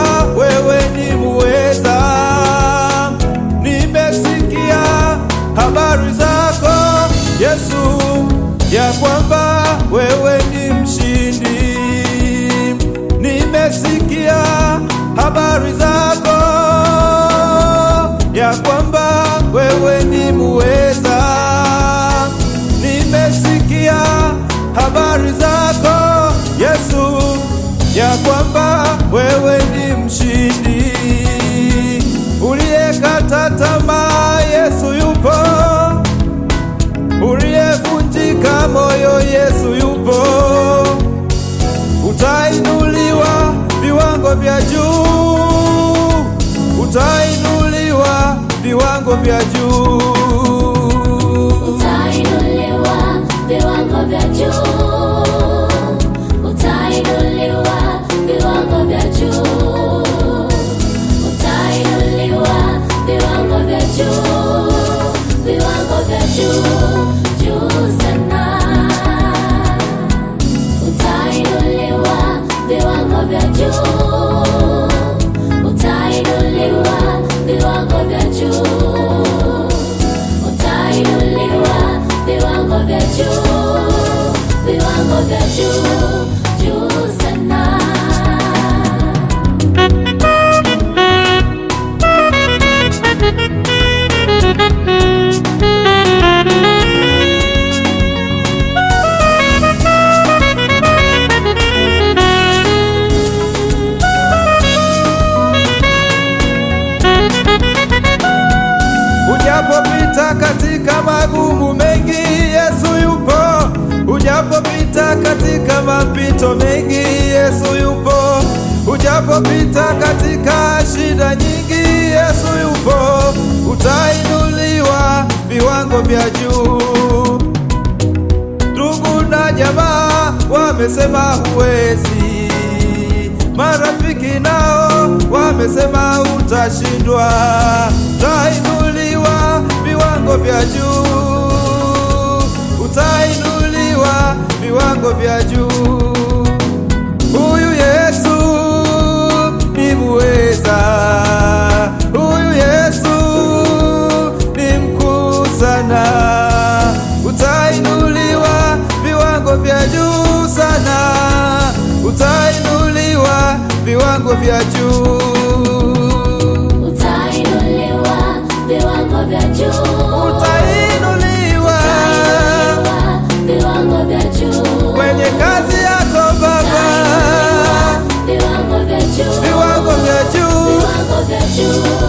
wewe ni muweza. Nimesikia habari zako Yesu, ya kwamba wewe ni mshindi. Nimesikia habari zako ya kwamba wewe ni muweza. Nimesikia habari zako Yesu, ya kwamba wewe ni mshindi. Uliyekata tamaa, Yesu yupo. Uliyevunjika moyo, Yesu yupo. Utainuliwa viwango vya juu, utainuliwa viwango vya juu. Utainuliwa viwango vya juu. Utainuliwa viwango vya juu. Utainuliwa viwango vya juu. Viwango vya juu, juu sana. Utainuliwa viwango vya juu. Utainuliwa viwango vya juu. Utainuliwa viwango vya juu, viwango vya juu, juu sana. Ujapopita katika magumu mengi, Yesu yupo. Ujapopita katika mapito mengi, Yesu yupo. Ujapopita katika shida nyingi, Yesu yupo. Utainuliwa viwango vya juu. Ndugu na jamaa wamesema huwezi, marafiki nao wamesema utashindwa. Utainuliwa viwango vya juu, utainuliwa viwango vya juu. Huyu Yesu ni muweza, huyu Yesu ni mkuu sana. Utainuliwa viwango vya juu sana, utainuliwa viwango vya juu. Utainuliwa viwango vya juu. Utainuliwa Utainuliwa viwango vya juu. kwenye kazi yako Baba, Viwango vya juu. viwango vya juu. Viwango vya juu.